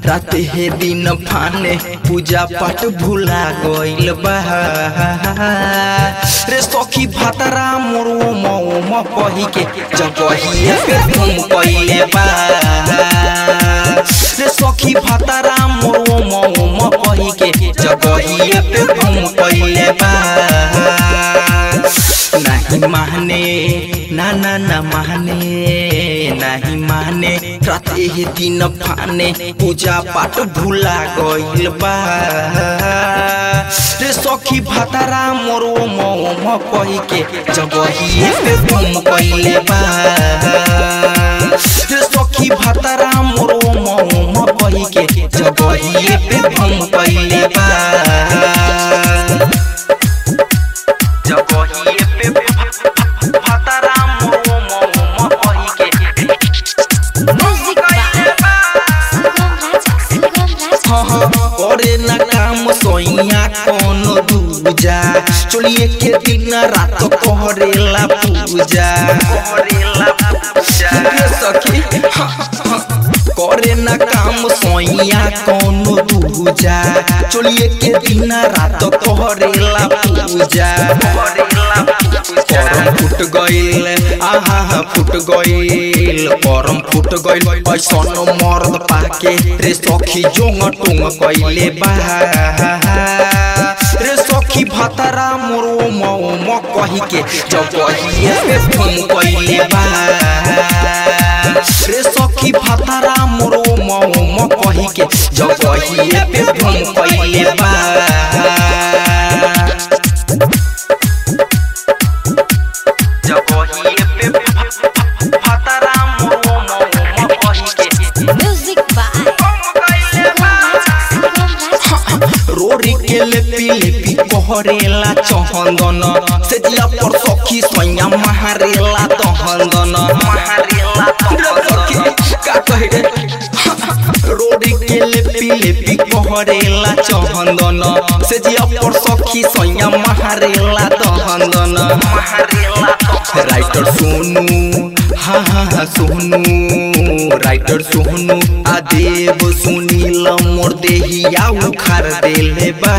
राते हे दिन फाने पूजा पाठ भुला गइल बा रे सखी भातरा मोर ओम ओम कही के जगहिए पे तुम कइले बा रे सखी भातरा मोर ओम ओम कही के जगहिए पे तुम कइले बा नहीं माने ना ना ना माने नहीं माने राते ही दिन फाने पूजा पाठ भुला गइल बा रे सखी भातारा मोर ओम ओम कही के जगहिए पे तुम कइले बा रे सखी भातारा मोर ओम ओम कही के जगहिए पे तुम कइले बा जगहिए पे भातारा मोर ओम ओम कही के Music by Sugam Raja, Sugam Raja. करे न काम सोइया कौन दूजा चलिए के दिन रात कहरेला पूजा रे सखी करे न काम सोइया कौन दूजा चलिए के दिन रात कहरेला पूजा करम फुट गइल आहा फुट गइल करम फुट गइल ऐसन मर्द पाके रे सखी जोंग टुंग कइले बा रे सखी भातारा मोर ओम ओम कही के जगहिए पे फोन कइले बा रे सखी भातारा मोर ओम ओम कही के जगहिए पे फोन कइले बा जगहिए पे भातारा मोर ओम ओम कही के Music by Sugam Raja, Sugam Raja. रोरी के लेपी लेपी कहरेला चहंदन से जिया पर सखी सैया महारेला तहंदन महारेला तहंदन का कहे रे रोरी के लेपी लेपी कहरेला चहंदन से जिया पर सखी सैया महारेला तहंदन महारेला राइटर सोनू हाँ हाँ हाँ सोनू राइटर सोनू आ देव सुनील मोर देहिया उखार देले बा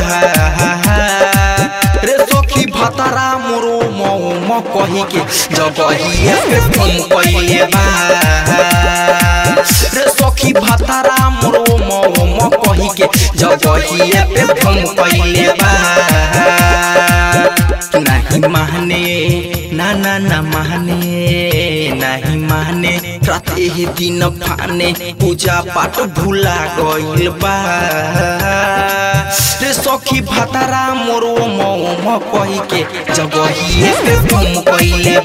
रे सखी भातारा मोरो मौ कही के जगहिए पे फोन कइले बा रे सखी भातारा मोरो मौ कही के जगहिए पे फोन कइले बा नहीं माने ना ना ना माने नहीं माने राते ही दिन फाने पूजा पाठ भुला गइल बा रे सखी भातारा मोर ओम ओम कही के जगहिए पे तुम कइले